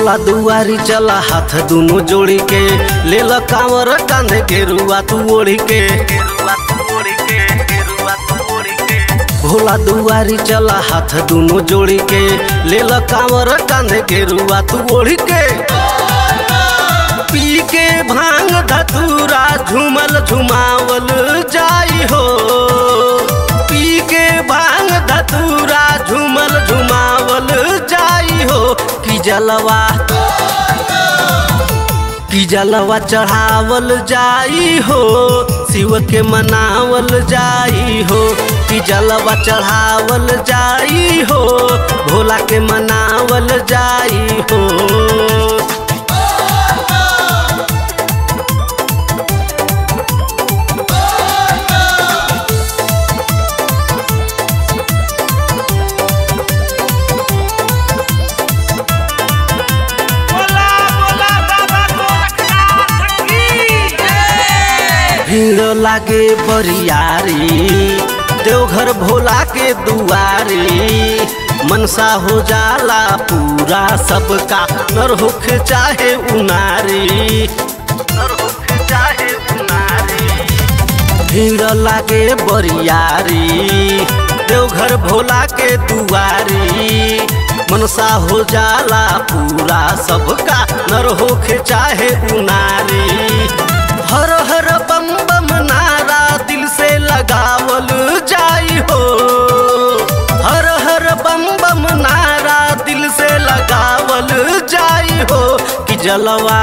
भोला दुआरी चला हाथ दुनो जोड़ी के ले ल कांवर कांधे के रुआ तू ओढ़ी के भोला दुआरी चला हाथ दुनो जोड़ी के ले ल कांवर कांधे के रुआ तू ओढ़ी के पी के भांग धतूरा झूमल झुमावल जाई हो पी के भांग धतूरा झूमल झुमावल जाई हो कि जलवा कि जलवा चढ़ावल जाई हो शिव के मनावल जाई हो कि जलवा चढ़ावल जाई हो भोला के मनावल जाई हो बोला बोला बाबा गोरखनाथ की जय भीड़ लागे बरियारी देवघर भोला के दुआरी मनसा हो जाला पूरा सबका नर होख चाहे उनारी नर होख चाहे उनारी भीड़ लागे बरियारी देवघर भोला के दुआरी मनसा हो जाला पूरा सबका नर होखे चाहे उनारी हर हर बम बम नारा दिल से लगावल जाई हो हर हर बम बम नारा दिल से लगावल जाई हो कि जलवा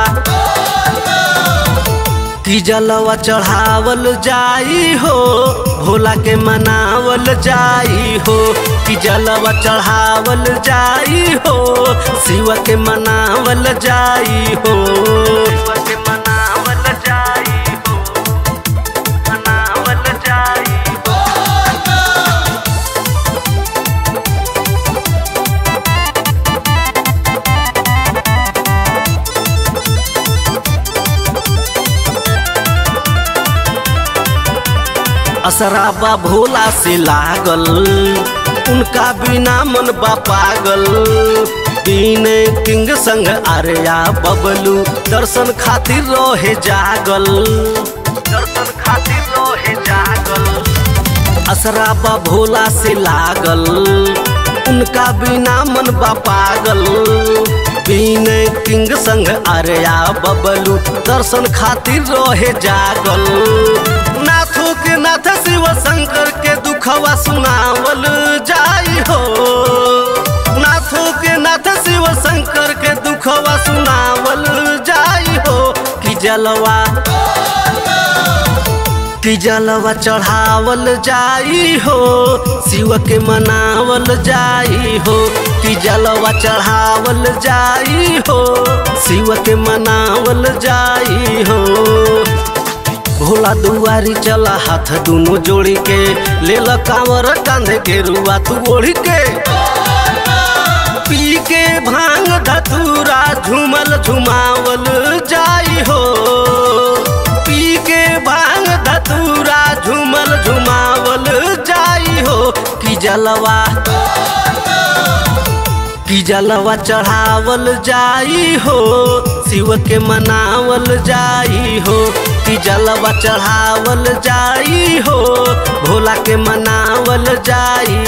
कि जलवा चढ़ावल जाई हो भोला के मनावल जाई हो कि जलवा चढ़ावल जाई हो शिव के मनावल जाई हो शिव के मनावल जाई हो मनावल जाई हो असराबा भोला से लागल उनका बिना मन बा पागल बीन किंग संग आर्या बबलू दर्शन खातिर रहे जागल दर्शन खातिर रहे जागल असराबा भोला से लागल उनका बिना मन बा पागल बीन किंग संग आर्या बबलू दर्शन खातिर रहे जागल नाथो के नाथ शिव शंकर के दुखवा सुनावल जाई हो नाथो के नाथ शिव शंकर के दुखवा सुनावल जाई हो कि जलवा कि जलवा चढ़ावल जाई हो शिव के मनावल जाई हो कि जलवा चढ़ावल जाई हो शिव के मनावल जाई हो भोला दुआरी चला हाथ दुनो जोड़ी के ले ल कांवर कांधे के रुआ तू ओढ़ी के पी के भांग धतूरा झूमल झुमावल जाई हो पी के भांग धतूरा झूमल झुमावल जाई हो कि जलवा कि जलवा चढ़ावल जाई हो शिव के मनावल जाई हो कि जलवा चढ़ावल जाई हो भोला के मनावल जाई